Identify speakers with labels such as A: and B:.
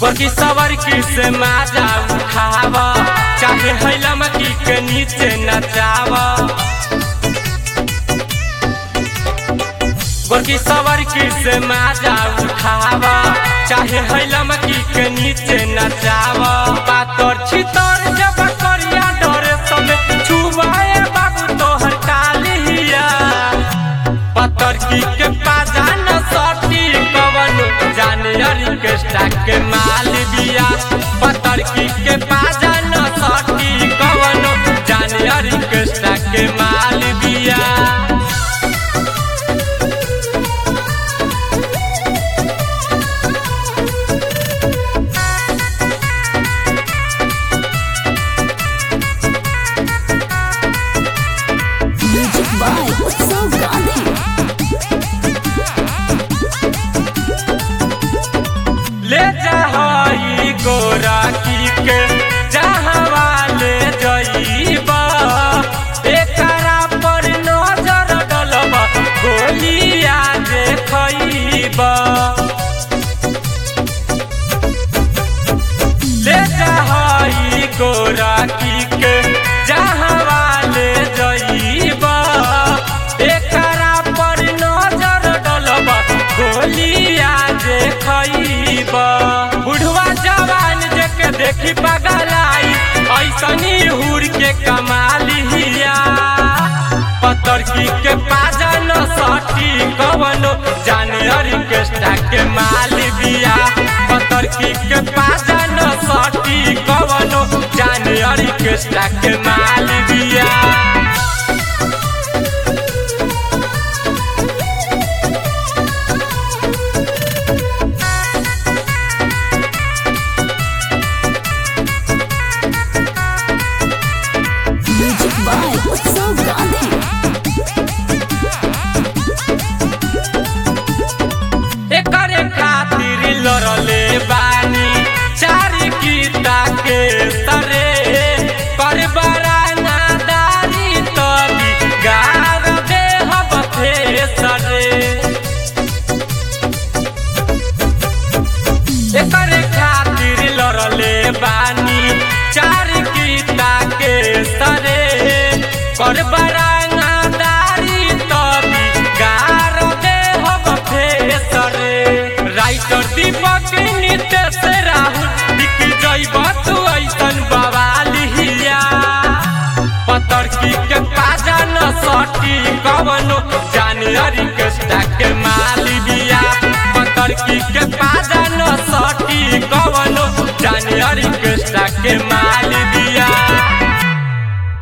A: गोरकी सवर की से माजा उठाव चाहे हैलम की के नीचे नचाव गोरकी सवर की से माजा उठाव चाहे हैलम की के नीचे नचाव पातर छितर जब करिया डरे समे छुबाए बाबू तोहर कालिया पत्थर की के पाजा न सटी कवन जाने ऑर्केस्ट्रा के माल बिया पत्थर की के पाजा न सटी कवन जाने ऑर्केस्ट्रा के माल बिया
B: Music by Utsav Gandhi.
A: ले जाई गोरा की के जहवा ले जईबा एकरा पर नजर डलबा गोलिया देखईबा ले जाई गोरा की के जहवा ले जईबा एकरा पर नजर डलबा गोलिया देखईबा बुढ़वा जवान जेके देखी पगलाई ऐसनी हुर के कमाली हिया पत्थर की के पाजा न सटी कवनो जाने ऑर्केस्ट्रा के माल बिया पत्थर की के पाजा न सटी कवनो जाने ऑर्केस्ट्रा के माल बिया
B: Music by Utsav Gandhi.
A: एकरे खातिर लड़ले बानी चारी गीता के सरे कर बड़ा नादारी तभी गार दे हब सरे एकरे खातिर लड़ले बानी चार गीता के सरे कर बड़ा नादारी तभी गार दे हब सरे राइटर दीपक नितेश राहुल बिक जइब तू ऐसन बवाली हिया पत्थर की के पाजा न सटी कवनो जाने ऑर्केस्ट्रा के माल बिया पत्थर की के पाजा न सटी कवनो जाने ऑर्केस्ट्रा के माल